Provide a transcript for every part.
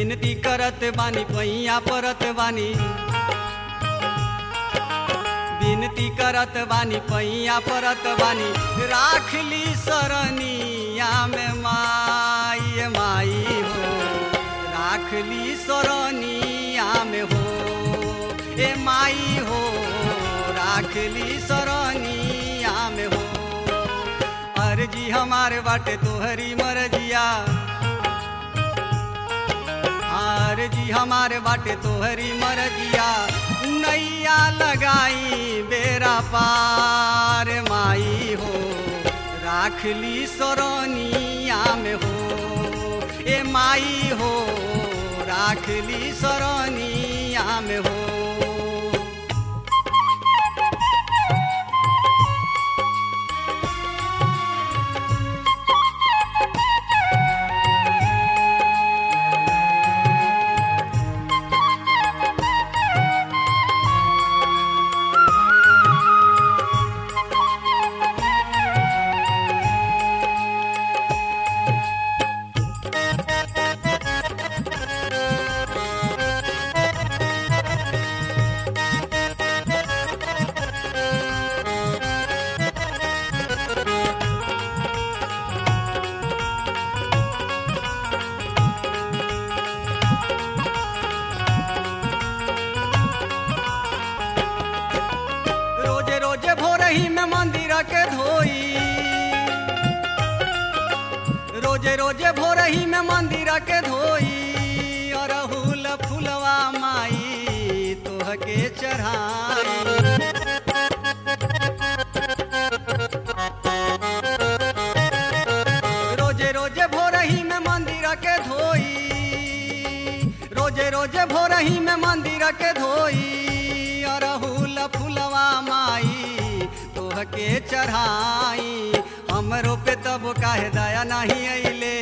विनती करत बानी पैया परत बानी विनती करत बानी पैया परत बानी राख ली सरनिया में माई माई हो राख ली सरनिया में हो ए माई हो राख ली सरनिया में हो अर्जी हमारे बाटे तोहरी मरजिया अर्जी हमारे बाटे तोहरी मरजिया नैया लगाई बेरा पार माई हो राख ली सरनिया में हो ए माई हो राख ली सरनिया में हो रोजे रोजे भोरही में मंदिर के धोई रोजे रोजे भोरही में मंदिर के धोई अरहुल फुलवा माई तोह के चढ़ाई रोजे रोजे भोरही में मंदिर के धोई रोजे रोजे भोरही में मंदिर के धोई अरहुल फुलवा माई तोह के चढ़ाई हमरो पे तब काहे दया नहीं अइले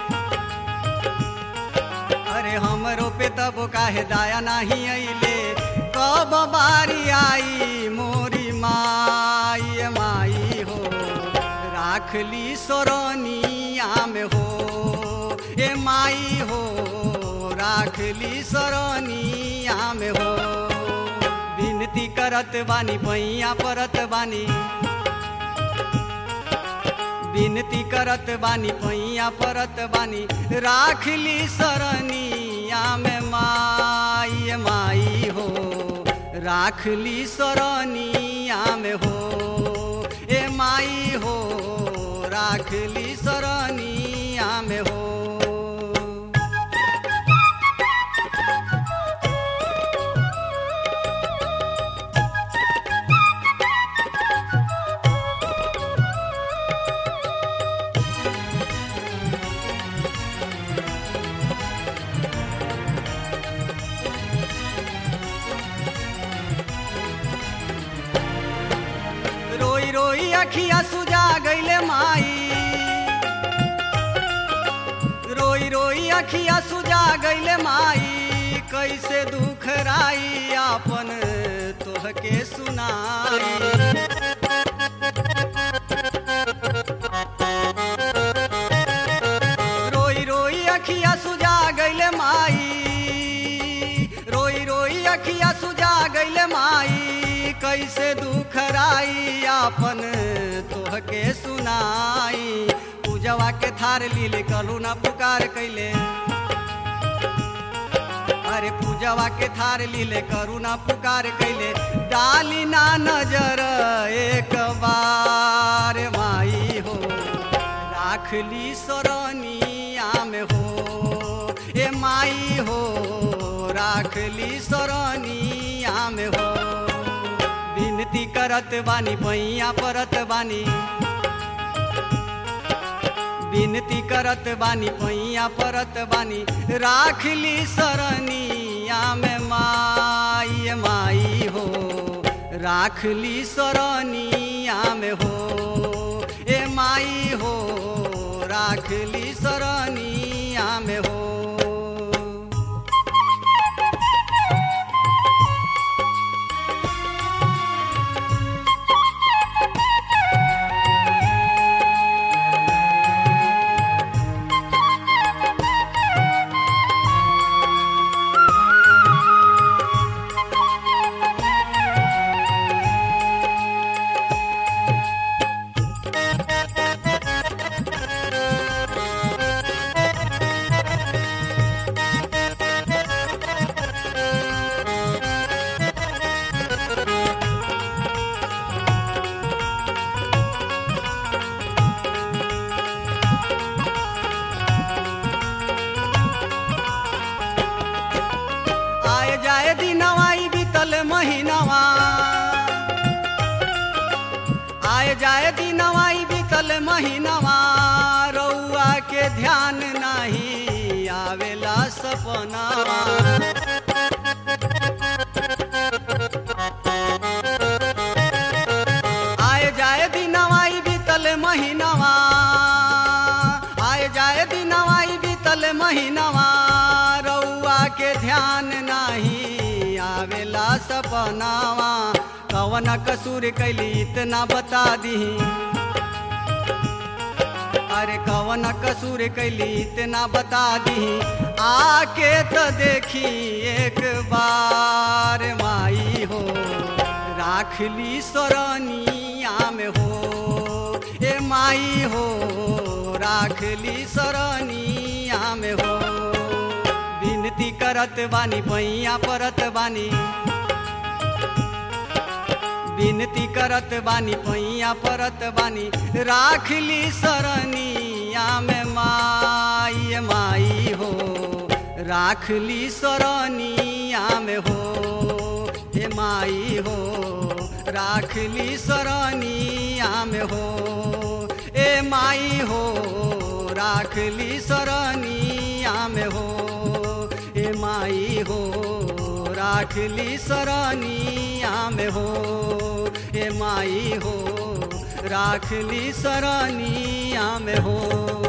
अरे हमरो पे तब काहे दया नहीं अइले कब बारी आई मोरी माई माई हो राख ली सोरनिया में हो ए माई हो राख ली सोरनिया में हो विनती करत बानी पैया परत बानी विनती करत बानी पैया परत बानी राख ली सरनिया में माई माई हो राख ली सरनिया में हो ए माई हो राख ली सरनिया में हो रोई रोई अखिया सुजा गईले माई रोई रोई अखिया सुजा गईले माई कैसे दुख राई आपन तोह के सुनाई रोई रोई अखिया सुजा गईले माई रोई रोई अखिया सुजा गईले माई कैसे दुख राई आपन तोह के सुनाई पूजवा के थार लीले कलू ना पुकार कैले अरे पूजवा के थार लीले करुणा पुकार कैले डाली ना नजर एक बार माई हो राख ली सरनिया में हो ए माई हो राख ली सरनिया में हो विनती करत बानी पैया परत बानी विनती करत बानी पैया परत बानी राख ली सरनिया में माई माई हो राख ली सरनिया में हो ए माई हो राख ली सरनिया में हो महीनवा रउआ के ध्यान नाही आवेला सपनावा आए जाए दिनवा ई बीतल महीनवा आए जाए दिनवा ई बीतल महीनवा रउआ के ध्यान नाही आवेला सपनावा कवन कसूर कैली इतना बता दीही अरे कवन कसूर कैली इतना बता दी आके तो देखी एक बार माई हो राख ली सरनिया में हो ए माई हो राख ली सरनिया में हो विनती करत बानी पैया परत बानी विनती करत बानी पैया परत बानी राख ली सरनिया में माई माई हो राख ली सरनिया में हो हे माई हो राख ली सरनिया में हो ए माई हो राख ली सरनिया में हो ए माई हो राख ली सरनिया में हो ए माई हो राख ली सरनिया में हो